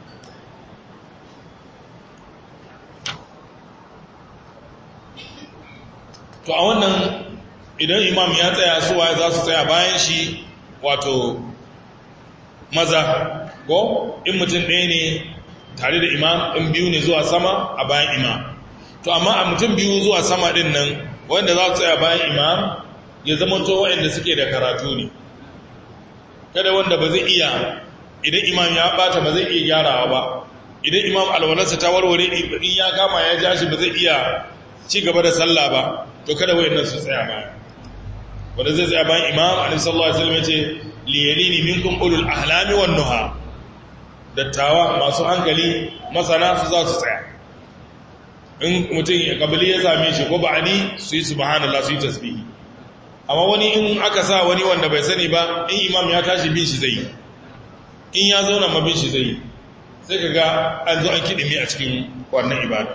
to a wannan idan imam ya tsaya suwa za su tsaya bayan shi wato maza ko in mutum ɗaya ne tare da imam in biyu ne zuwa sama a bayan imam to amma a mutum biyu zuwa sama ɗin nan wanda za su tsaya bayan imam ya zama to waɗanda suke da karatu ne kada wanda ba zai iya idan imam ya bata ba zai iya gyarawa ba idan imam alwalarsa ta warware in ya kama ya ja shi ba zai iya ci gaba da sallah ba to kada wayannan su tsaya ba wanda zai tsaya bayan imam annabi sallallahu alaihi wasallam yace liyalini minkum ulul ahlami wan nuha dattawa masu hankali masana su za su tsaya in mutum ya kabili ya same shi ko ba'ani su yi subhanallah su yi tasbihi amma wani in aka sa wani wanda bai sani ba in imam ya tashi bin shi zai in ya zauna ma bin shi zai sai ka ga an zo an kiɗimi a cikin wannan ibada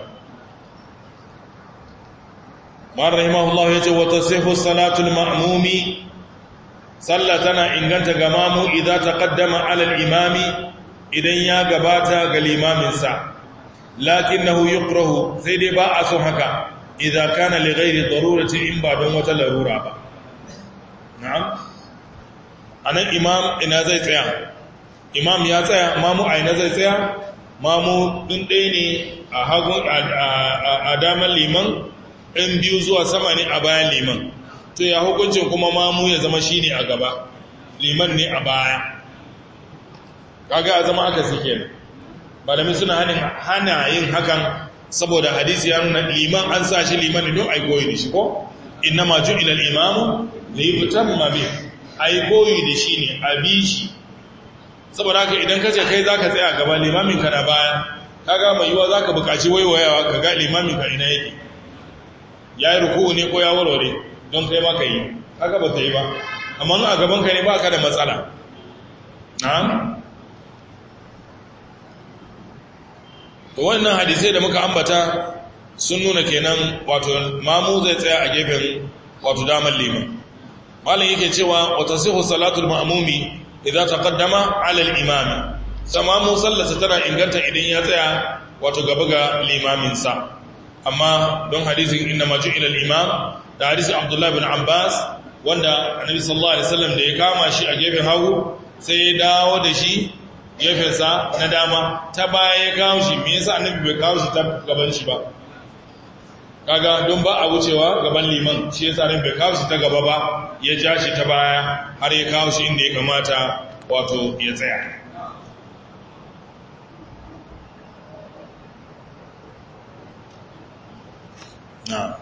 ma'ar rahimahullahu ya ce wata sihu salatul ma'amumi sallah tana inganta ga mamu idan ta kaddama alal imami idan ya gabata ga limaminsa lakin na yukrahu sai dai ba a son haka idza kana li ghairi darurati in ba don wata larura ba na'am anan imam ina zai tsaya imam ya tsaya mamu a ina zai tsaya mamu ɗin ɗaya ne a hagun a damar liman ɗin biyu zuwa sama ne a bayan liman to ya hukuncin kuma mamu ya zama shi ne a gaba liman ne a baya kaga a zama aka suke nan malami suna hana yin hakan saboda hadisi ya nuna liman an sa shi liman ne don a yi koyi da shi ko inna ma ju ilal imamu da yi fitan mabe a yi koyi da shi ne a bi shi saboda haka idan ka ce kai za ka tsaya gaba limamin ka na baya kaga mai yiwa za ka buƙaci waiwayawa ka ga limamin ka ina yake ya yi ruku ne ko ya warware don kai ma ka yi haka ba ta yi ba amma a gaban ka ne ba ka da matsala na'am to wannan hadisai da muka ambata sun nuna kenan wato mamu zai tsaya a gefen wato damar liman malam yake cewa wata sihu salatul ma'mumi idan taqaddama ala al-imam samamu sallata tana inganta idan ya tsaya wato gaba ga limamin sa amma don hadisin inna ma ju'ila al-imam da hadisin Abdullah bin Abbas wanda Annabi sallallahu alaihi wasallam da ya kama shi a gefen hagu sai ya dawo da shi gefen sa na dama ta baya ya kawo shi me yasa Annabi bai kawo shi ta gaban shi ba kaga don ba a wucewa gaban liman shi yasa Annabi bai kawo shi ta gaba ba ya ja shi ta baya har ya kawo shi inda ya kamata wato ya tsaya na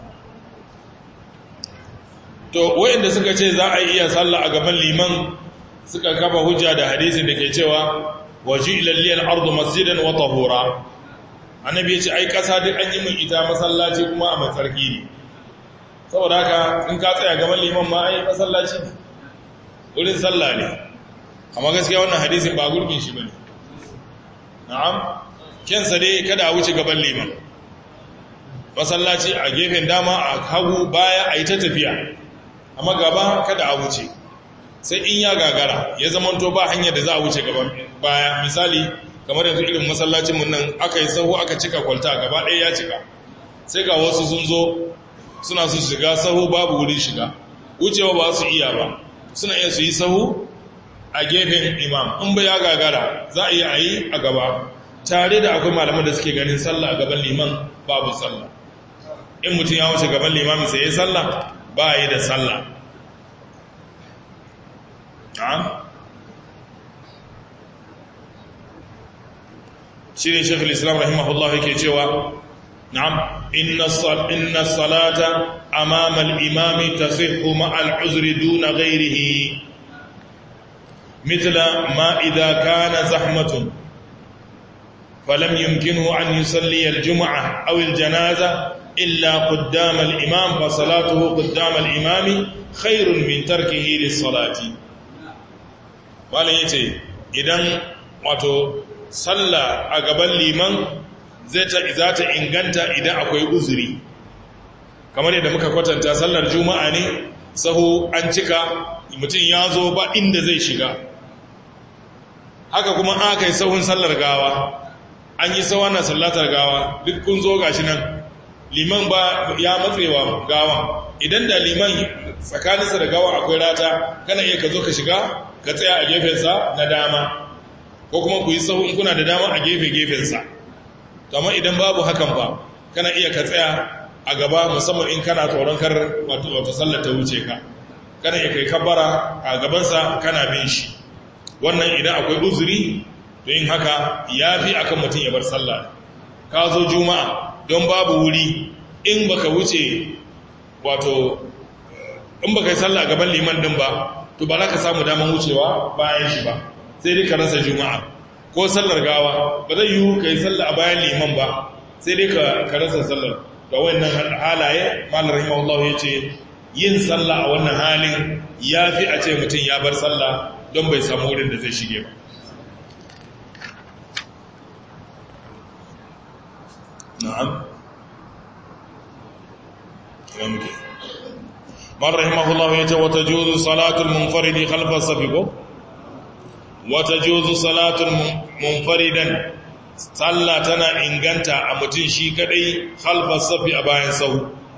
to wayanda suka ce za a iya sallah a gaban liman suka kafa hujja da hadisin da ke cewa waji ilalliyar ardu masjidan wa tahura annabi ya ce ai kasa duk an yi min ita masallaci kuma a matsarki ne saboda haka in ka tsaya gaban liman ma ai masallaci ne wurin sallah ne amma gaskiya wannan hadisin ba gurgin shi bane na'am kensa dai kada a wuce gaban liman masallaci a gefen dama a hagu baya a yi ta tafiya amma gaba kada a wuce sai in ya gagara ya zamanto ba hanyar da za a wuce gaban baya misali kamar yanzu irin masallacin mun nan aka yi sahu aka cika kwalta gaba ɗaya ya cika sai ga wasu sun zo suna su shiga sahu babu wurin shiga wucewa ba su iya ba suna iya su yi sahu a gefen imam in ba ya gagara za a iya a yi a gaba tare da akwai malaman da suke ganin sallah a gaban liman babu sallah in mutum ya wuce gaban limamin sai ya sallah ba yi da sallah shi ne shekul islam rahimahullah yake cewa na'am inna salata amama al-imami tasihhu ma'a al-uzri duna ghayrihi mithla ma idha kana zahmatun falam yumkinhu an yusalli al-jum'ah aw al-janaza illa qaddama al-imam fa salatuhu qaddama al-imami khairun min tarkihi lis-salati malan yace idan wato sallah a gaban liman zai ta za ta inganta idan akwai uzuri kamar yadda muka kwatanta sallar juma'a ne sahu an cika mutum ya zo ba inda zai shiga haka kuma aka yi sahun sallar gawa an yi sawa na sallatar gawa duk kun zo gashi nan liman ba ya matsewa gawa idan da liman tsakaninsa da gawa akwai rata kana iya ka zo ka shiga ka tsaya a gefensa na dama ko kuma ku yi sahun kuna da dama a gefe-gefensa amma idan babu hakan ba kana iya ka tsaya a gaba musamman in kana tsoron kar wata sallar ta wuce ka kana iya kai kabbara a gabansa kana bin shi wannan idan akwai uzuri to yin haka ya fi akan mutum ya bar sallah ka zo juma'a don babu wuri in baka wuce wato in baka yi sallah a gaban liman din ba to ba za ka samu daman wucewa bayan shi ba sai dai ka rasa juma'a ko sallar gawa ba zai yiwu ka yi sallar a bayan liman ba sai dai ka rasa sallar ga wannan halaye malar rahimahullah ya ce yin sallah a wannan halin ya fi a ce mutum ya bar sallah don bai samu wurin da zai shige ba na'am malar rahimahullah ya ce wata juzu salatul munfaridi khalfar safiqo wata juzu salatun munfaridan sallah tana inganta a mutum shi kadai halfar safi a bayan sahu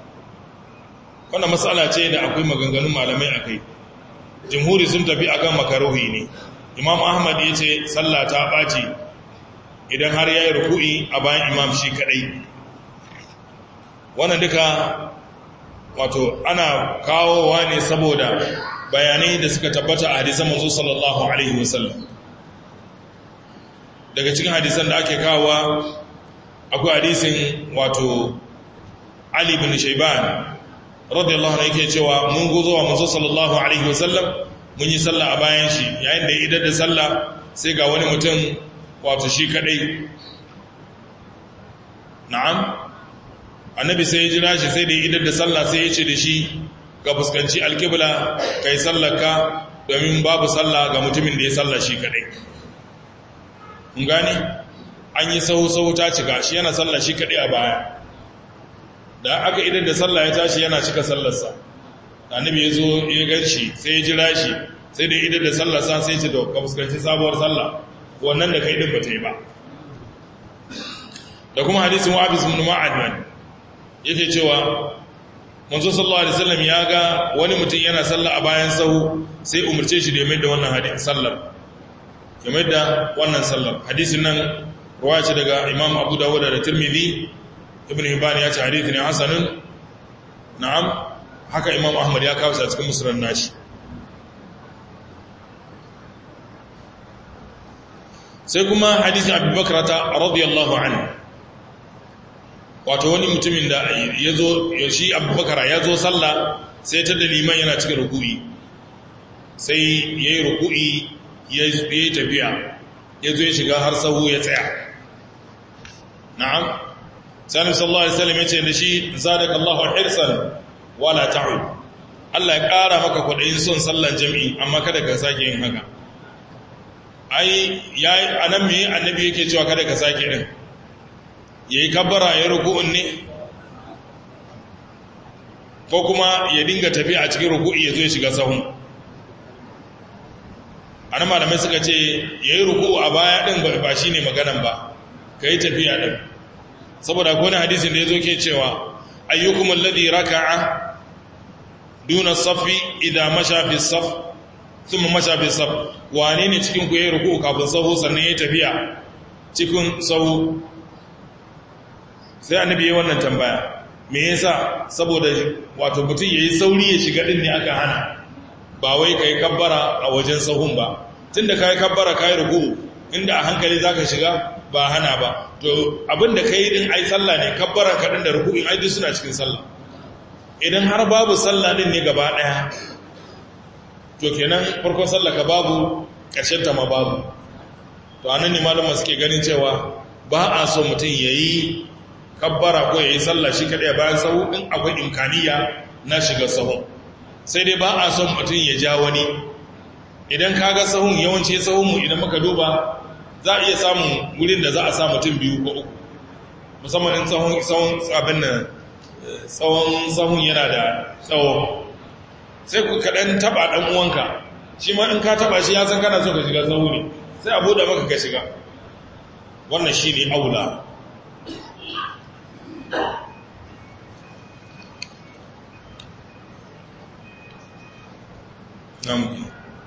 wannan matsala ce da akwai maganganun malamai a kai jimhuri sun tafi akan makaruhi ne imam ahmad ya ce sallah ta ɓaci idan har ya yi ruku'i a bayan imam shi kaɗai wannan duka wato ana kawowa ne saboda bayanai da suka tabbata a hadisan manzo sallallahu alaihi wasallam daga cikin hadisan da ake kawowa akwai hadisin wato Ali bin Shayban radiyallahu anhu yake cewa mun gozo wa manzo sallallahu alaihi wasallam mun yi sallah a bayan shi yayin da ya idar da sallah sai ga wani mutum wato shi kadai na'am annabi sai ya jira shi sai da ya idar da sallah sai ya ce da shi ka fuskanci alkibla kai sallarka domin babu sallah ga mutumin da ya sallah shi kadai kun gane an yi sahu-sahu ta cika shi yana sallah shi kadai a baya da aka idar da sallah ya tashi yana cika sallarsa annabi ya zo ya gan shi sai ya jira shi sai da idar da sallarsa sai ce da ka fuskanci sabuwar sallah wannan da kai din ba ta yi ba da kuma hadisin wa'abis ibn ma'ad yake cewa manzo sallallahu alaihi wasallam ya ga wani mutum yana sallah a bayan sahu sai umurce shi da ya mai da wannan hadisin sallar ya mai da wannan sallar hadisin nan ruwaya ce daga imam abu dawud da tirmidhi ibn hibban ya ce hadisi ne hasanun na'am haka imam ahmad ya kawo shi a cikin musnad nashi sai kuma hadisin abubakar ta radiyallahu anhu wato wani mutumin da ya zo shi abubakar ya zo sallah sai ta da liman yana cikin ruku'i sai ya yi ruku'i ya yi tafiya ya zo ya shiga har sahu ya tsaya na'am sani sallallahu alaihi wasallam ya ce da shi zadaka Allahu hirsan wala ta'ud Allah ya ƙara maka kwaɗayin son sallan jami'i amma kada ka sake yin haka ai yayi anan me annabi yake cewa kada ka sake din ya yi kabbara ya ruku'un ne ko kuma ya dinga tafi a cikin ruku'i ya zo ya shiga sahun ana malamai suka ce ya yi ruku'u a baya ɗin ba shi ne maganan ba ka yi tafiya ɗin saboda kone hadisin da ya zo ke cewa ayyukum alladhi raka'a duna safi idan mashafi saf thumma mashafi saf wane ne cikin ku yayi ruku'u kafin sahu sannan ya tafiya cikin sahu sai annabi ya wannan tambaya me yasa saboda wato mutum yayi sauri ya shiga din ne aka hana ba wai kai kabbara a wajen sahun ba tunda kai kabbara kai ruku inda a hankali zaka shiga ba hana ba to abinda kai din ai sallah ne kabbara ka din da ruku'in ai duk suna cikin sallah idan har babu sallah din ne gaba daya to kenan farkon sallah ka babu karshen ta ma babu to anan ne malama suke ganin cewa ba a so mutum yayi kabbara ko ya yi sallah shi kaɗai bayan sahu in akwai imkaniya na shiga sahun sai dai ba a son mutum ya ja wani idan ka ga sahun yawanci sahunmu idan muka duba za a iya samun wurin da za a sa mutum biyu ko uku musamman in tsawon tsawon abin nan tsawon sahun yana da tsawo sai ku kaɗan taɓa ɗan uwanka shi ma in ka taɓa shi ya san kana so ka shiga sahu ne sai a buɗe maka ka shiga wannan shi ne aula نعم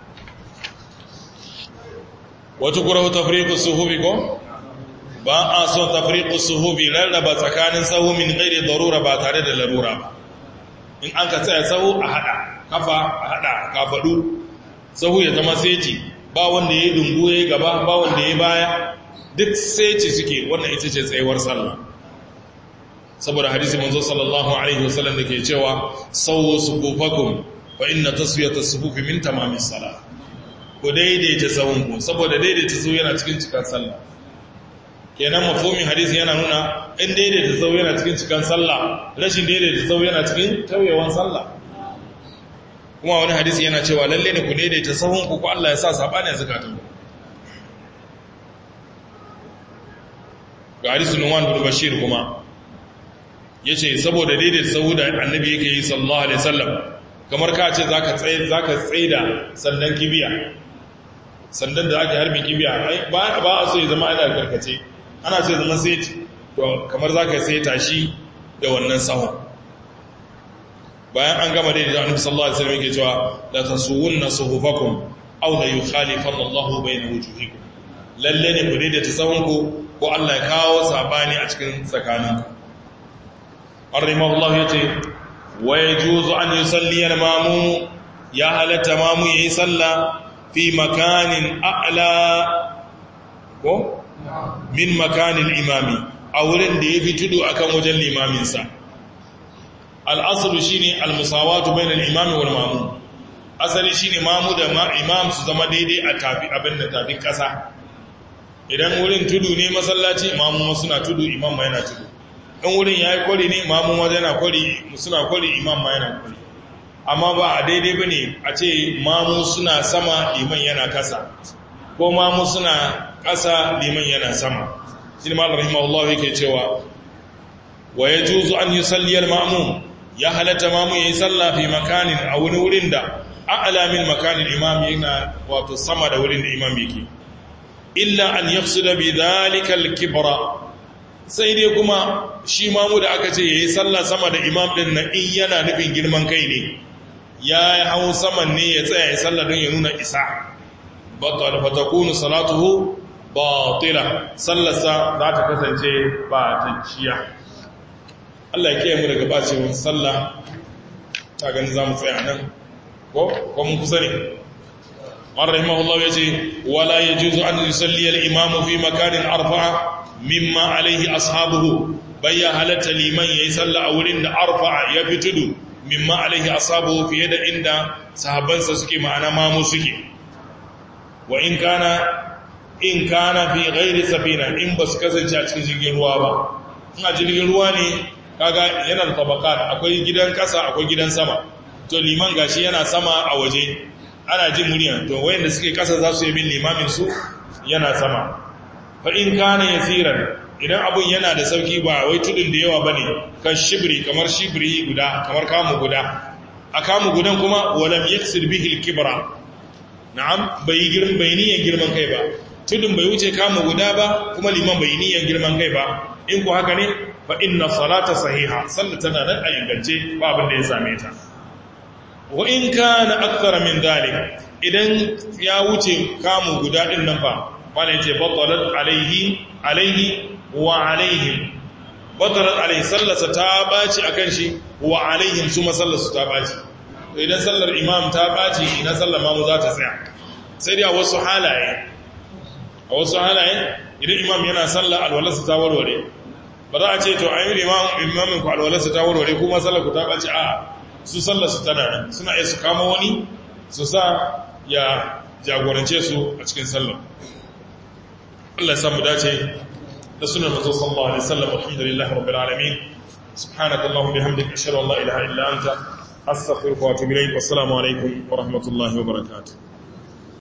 وتكره تفريق الصفوف ko ba a son tafriqu suhufi rarraba tsakanin sahu min ghairi darura ba tare da larura ba in an ka tsaya sahu a hada kafa a hada kafadu sahu ya zama seti ba wanda yayi dungu yayi gaba ba wanda yayi baya duk seti suke wannan ita ce tsayuwar sallah saboda hadisi manzo sallallahu alaihi wasallam dake cewa sawu sufufakum fa inna taswiyata sufufi min tamamis salah ku daidaita sahunku saboda daidaita sahu yana cikin cikan sallah kenan mafhumin hadisi yana nuna in daidaita sahu yana cikin cikan sallah rashin daidaita sahu yana cikin tauyewan sallah kuma wani hadisi yana cewa lalle ne ku daidaita sahunku ko Allah ya sa sabani zakatun ga hadisi Nuwan bin Bashir kuma yace saboda daidaita sahu da annabi yake yi sallallahu alaihi wasallam kamar ka ce za ka tsaye da sandan kibiya sandan da ake harbin kibiya ba a so ya zama ana karkace ana so ya zama sai to kamar za ka sai tashi da wannan sahun bayan an gama dai da annabi sallallahu alaihi wasallam yake cewa la tasuwunna suhufakum aw la yukhalifanna Allahu bayna wujuhikum lalle ne ku daidaita tsawonku ko Allah ya kawo sabani a cikin tsakaninku arrimahullahu yace wa yajuzu an yusalli al-mamu ya halatta mamu yayi sallah fi makanin a'la ko min makanin imami a wurin da yafi tudu akan wajen limamin sa al-aslu shine al-musawatu bayna al-imami wal mamu asali shine mamu da imam su zama daidai a tafi abin da tafi kasa idan wurin tudu ne masallaci imamu suna tudu imam ma yana tudu in wurin ya yi kwari ne imamun waje yana kwari suna kwari imam ma yana kwari amma ba a daidai ba ne a ce mamu suna sama liman yana kasa ko mamu suna kasa liman yana sama shi ne malar rahimahullah yake cewa wa ya juzu an yi salliyar mamu ya halatta mamu ya yi salla fi makanin a wani wurin da a'ala min makanin imam yana wato sama da wurin da imam yake illa an yafsuda bi dhalika al-kibra sai dai kuma shi mamu da aka ce yayi sallah sama da imam din nan in yana nufin girman kai ne ya hau saman ne ya tsaya ya sallah don ya nuna isa batal fatakunu salatuhu batila sallarsa za ta kasance ba ta ciya Allah ya kiyaye mu daga bacewar sallah ta gani za mu tsaya nan ko ko mun kusa ne قال رحمه الله يجي ولا يجوز أن يصلي الإمام في مكان أرفع مما عليه أصحابه بيا هلت لمن يصلى أولين أرفع يفتد مما عليه أصحابه في يد عند صحابان سسكي معنا ما مسكي وإن كان إن كان في غير سفينة إن بس كسن cikin jirgin ruwa ba ina jirgin ruwa ne kaga yana da tabakat akwai gidan kasa akwai gidan sama to liman gashi yana sama a waje ana jin murya to wayanda suke kasa za su yi bin limamin su yana sama fa in kana yasiran idan abun yana da sauki ba wai tudun da yawa bane kan shibri kamar shibri guda kamar kamu guda a kamu gudan kuma walam yaksir bihi al-kibra na'am bai girman bai niyan girman kai ba tudun bai wuce kamu guda ba kuma liman bai niyan girman kai ba in ku haka ne fa inna salata sahiha sallata nan a ingance ba abin da ya same ta wa in kana akthara min dalik idan ya wuce kamu guda din nan fa bala yace batalat alaihi alaihi wa alaihim batalat alaihi sallasa ta baci akan shi wa alaihim su masallasu ta baci idan sallar imam ta baci ina sallar mamu za ta tsaya sai dai a wasu halaye a wasu halaye idan imam yana sallar alwalarsa ta warware ba za a ce to ayi imam imamin ku alwalarsa ta warware kuma sallar ku ta baci a su sallarsu tana nan suna iya su kama wani su sa ya jagorance su a cikin sallar Allah ya samu dace da sunan mazo sallallahu alaihi wasallam alhamdulillahi rabbil alamin subhanaka allahumma bihamdika ashhadu an la ilaha illa anta astaghfiruka wa atubu ilayk wassalamu alaikum wa rahmatullahi wa barakatuh